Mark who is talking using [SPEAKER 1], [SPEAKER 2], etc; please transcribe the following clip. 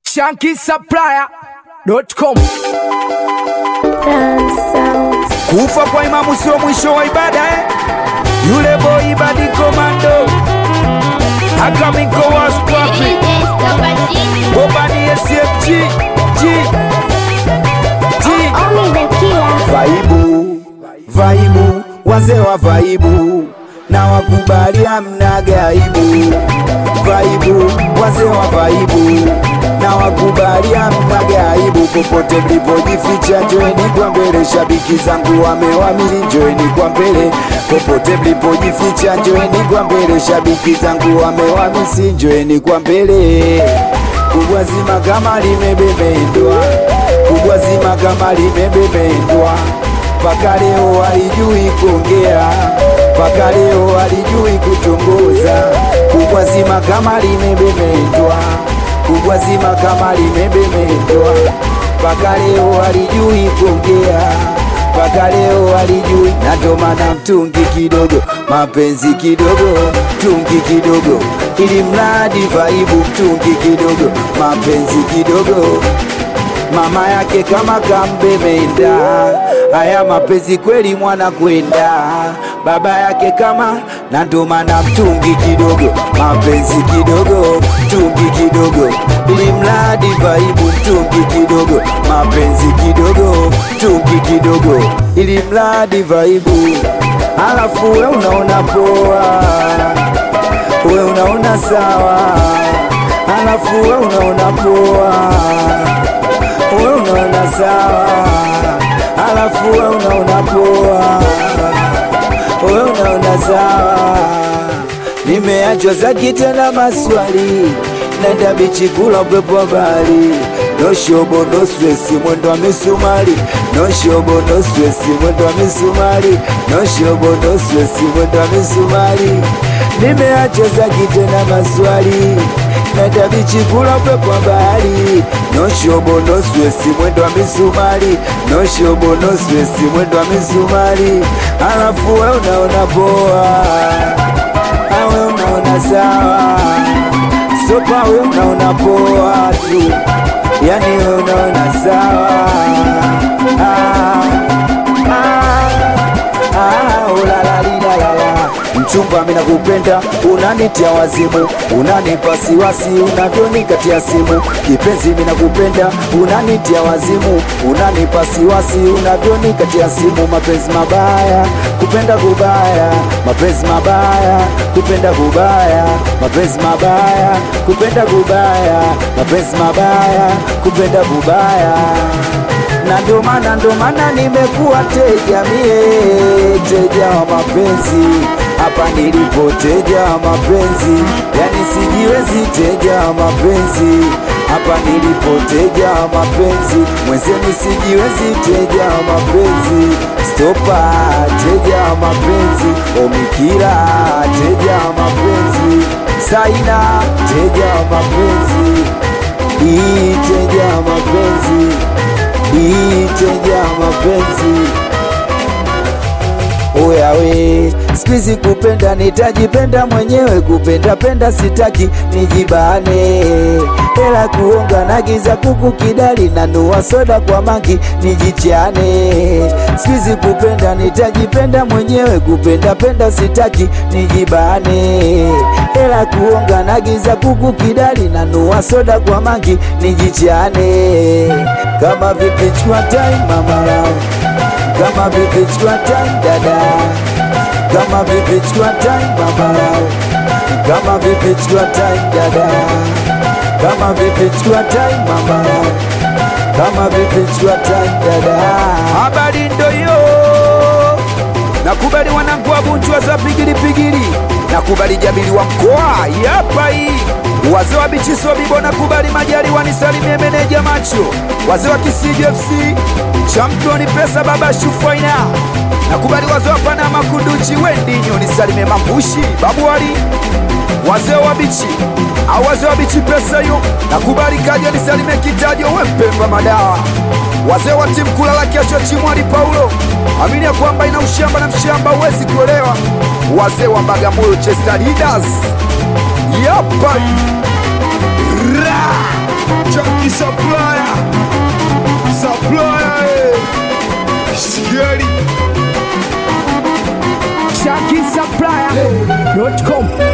[SPEAKER 1] shankisupplier.com. Kufa kwa imamu sio mwisho wa ibada eh? Yule boy badi komando akamiko waspapi bobani SFG G G
[SPEAKER 2] Vaibu, vaibu, wazee wa vaibu na wakubali hamna gaibu. Vaibu, wazee wa vaibu na wakubali hamna gaibu. Popote mlipojificha, njoeni kwa mbele, shabiki zangu wamewamili, njoeni kwa mbele. Popote mlipojificha, njoeni kwa mbele, shabiki zangu wamewamisi, njoeni kwa mbele. Kubwa zima kama limebebendwa, kubwa zima kama limebebendwa mpaka leo halijui kuongea, mpaka leo halijui kutongoza. Kubwa zima kama limebebendwa, kubwa zima kama limebebendwa, mpaka leo halijui kuongea, mpaka leo halijui. Na ndo maana mtungi kidogo, mapenzi kidogo, mtungi kidogo, ili mradi vaibu, mtungi kidogo, mapenzi kidogo mama yake kama kambemenda, haya mapenzi kweli mwana kwenda baba yake kama na ndo maana mtungi kidogo, mapenzi kidogo, mtungi kidogo, ili mradi vaibu, mtungi kidogo, mapenzi kidogo, mtungi kidogo, ili mradi vaibu, alafu we unaona poa, we unaona sawa, alafu we unaona poa we unaona sawa, alafu we unaona poa, we unaona sawa. Nimeachwa zaki tena maswali, naenda bichi kula upepo wa bahari, no shobo no stress, mwendo wa misumari, no shobo no stress, mwendo wa misumari, no shobo no stress, mwendo wa misumari. Nimeachwa zaki tena maswali naenda bichi kula upepo wa bahari, no shobo no stress, mwendo wa misumari, no shobo no stress, mwendo wa misumari, alafu we unaona poa, awe unaona sawa, sopa we unaona poa tu, yani we unaona sawa ah, ah, ah, ulalalilala Mchumba mina kupenda, unanitia wazimu, unanipa siwasi, unavyonikatia simu. Kipenzi mina kupenda, unanitia wazimu, unanipa siwasi, unavyonikatia simu. Mapenzi mabaya, kupenda kubaya, mapenzi mabaya, kupenda kubaya, mapenzi mabaya, kupenda kubaya, mapenzi mabaya, kupenda kubaya na ndo maana ndo maana nimekuwa teja mie, teja wa mapenzi hapa nilipo, teja wa mapenzi, yani sijiwezi, teja wa mapenzi hapa nilipo, teja wa mapenzi, mwenzenu sijiwezi, teja wa mapenzi, stopa, teja wa mapenzi, omikira, teja wa mapenzi, saina, teja wa mapenzi, ii, teja wa mapenzi iteja mapenzi Oyawe, sikuizi kupenda nitajipenda mwenyewe, kupenda penda sitaki nijibane, hela kuonga na giza kuku kidali na nua soda kwa mangi nijichane. Sikuizi kupenda nitajipenda mwenyewe, kupenda penda sitaki nijibane, hela kuonga na giza kuku kidali na nua soda kwa mangi nijichane. Kama vipi chukua time mama lao kama vipi chukua time dada, kama vipi chukua time mama lao, kama vipi chukua time dada, kama vipi chukua time mama lao, kama vipi chukua time dada.
[SPEAKER 1] habari ndo hiyo. Nakubali wanangu wa Bunju za pigili pigili, nakubali jabili wa mkoa yapa hii wazee wa bichiso bibo, nakubali majali wanisalimie meneja macho, wazee wa Kisiji FC championi pesa baba shufaina, nakubali wazee wa Panama kunduchi wendinyo nisalimie mambushi babuari wazee wa bichi au wazee wa bichi pesa hiyo, nakubali kaja nisalimie kitajo wempemba madawa wazee wa timu kulala kesho Chimwali Paulo, amini ya kwamba ina ushamba na mshamba huwezi kuolewa. Wazee wa Bagamoyo Chester Leaders, yapa ra Chucky supplier supplier eh. Sikieni
[SPEAKER 3] Shaki Supplier.com